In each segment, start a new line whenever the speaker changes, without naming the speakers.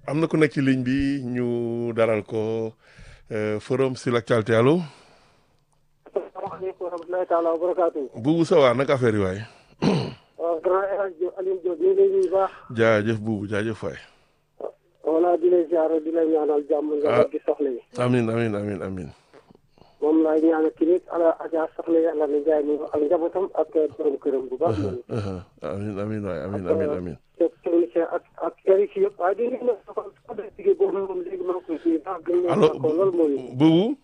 am na ku nekk ci ligne bi ñu dalal ko euh, forum sur l'actualité allo
asalaamaaleykum wa rahmatulahi taala wa barakaatu.
Boubou ça va naka affaire yi waay
waaw grand El Hadj Diop Alioune Diop ñu ngi lay nuyu bu baax.
jaajëf Boubou jaajëf waay
voilà di lay ziare di lay ñaanal jàmm nga gi soxla yi.
amin amin amin amin
moom laay ñaanal kii nit ala Adja soxla yàlla na jaay mi ak njabootam ak borom këram bu baax.
Uh-huh. amin amin waay amin amin amin
te technicien ak ak Eric yëpp waaye di nuyu nag dafa code dige boobu moom léegi maa ngi koy nuyu baax gën
allo
leen ko loolu mooy
Boubou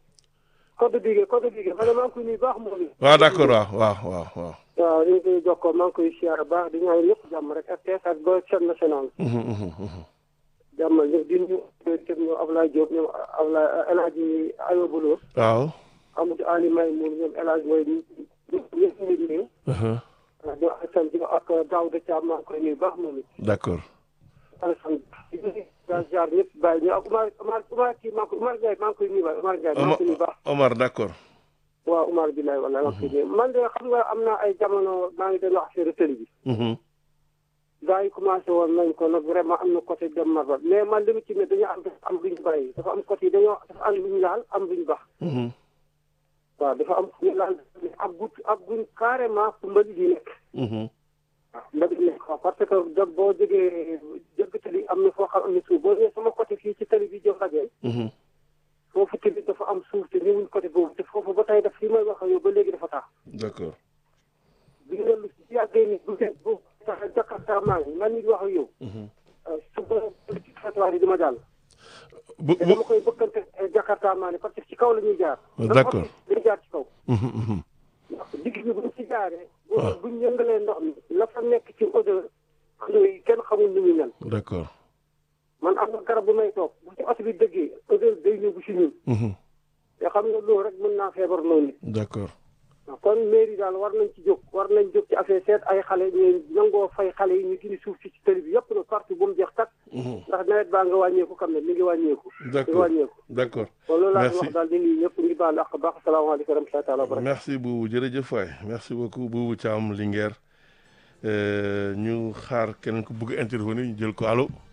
code dige code dige man maa ngi koy nuyu baax moom
waaw d'accord waaw waaw waaw waaw
waaw ñu ngi koy jokkoo maa ngi koy siyaare baax di ñaan ñëpp jàmm rek RTS ak ba chaîne nationale
Mhm, mhm, mhm.
jàmmal ñëpp di nuyu ñoom ñoom Ablaye Diop ñoom Ablaye El Hadj Ayoba Lo
waaw
Amadou Ali Maymoun ñoom El Hadj mooy ñëpp ñu di nuyu
Uh-huh.
ñoom Alassane Diop ak Daouda Thiam maa ngi koy nuyu baax moom it
d'accord
Alassane di nuyu jaar ñëpp bàyyi ñu ak Umar Umar Umar kii maa ngi koy Umar Ndiaye maa ngi koy nuyu waay Umar Ndiaye maa ngi koy nuyu baax
Omar d'accord
waaw Umar Bilaye wala maa ngi koy nuyu man de xam nga am na ay jamono maa ngi doon wax affaire télé bi
Mhm.
gars yi commencé woon nañ ko nag vraiment am na côté dem marba mais man li mu ci ne dañoo am dafa am lu ñu bàyyi dafa am côté yi dañoo dafa am lu ñu laal am lu ñu baax
Mhm.
waaw dafa am fu ñu laal ab gut ab guñ carrément fu mbalit yi nekk
Mhm.
waaw mbalit yi nekk waaw parce que da boo jógee jëgg tali am na foo xam am na suuf boo ñëwee sama côté fii ci tali bi jëm rajo
Mhm.
foofu tamit dafa am suuf te ñëwuñ côté boobu te foofu ba tey daf fi may wax ak yow ba léegi dafa tax
d'accord
bi nga lu si yàggee ni bu dee bu tax jakarta maa ngi man nit wax ak yow
Mhm.
suba ci trottoir yi dama jàll
bu
te
bu
dama koy bëkkante jakarta maa ni parce que ci kaw la ñuy jaar
D'accord.
dañuy jaar ci kaw
Mhm, mhm.
ndax digg bi buñ ci jaaree bu buñ yëngalee ndox mi la fa nekk ci odeur odeur yi kenn xamul ni muy mel
d'accord
man am na garab bu may toog bu ci oto bi dëggee odeur day ñëw bu si ñun
Mhm.
te xam nga loolu rek mën naa feebar noonu nit
d'accord
kon mairie daal war nañ ci jóg war nañ jóg ci affaire seet ay xale ñu nangoo fay xale yi ñu dindi suuf si ci tëli bi yëpp na partout bu mu jeex tak
Mhm.
ndax nawet baa nga wàññeeku xam ne mi ngi wàññeeku mi ngi
d'accord
wàññeeku
d'accord
kon loolu laa
Merci.
wax daal di nuyu ñëpp ngi baal ak baax asalaamaaleykum wa rahmatullahi taala wa barakatuh
merci Boubou jërëjëf waay merci beaucoup Boubou Thiam Linguère Euh, ñu xaar keneen ku bëgg intervenir ñu jël ko allo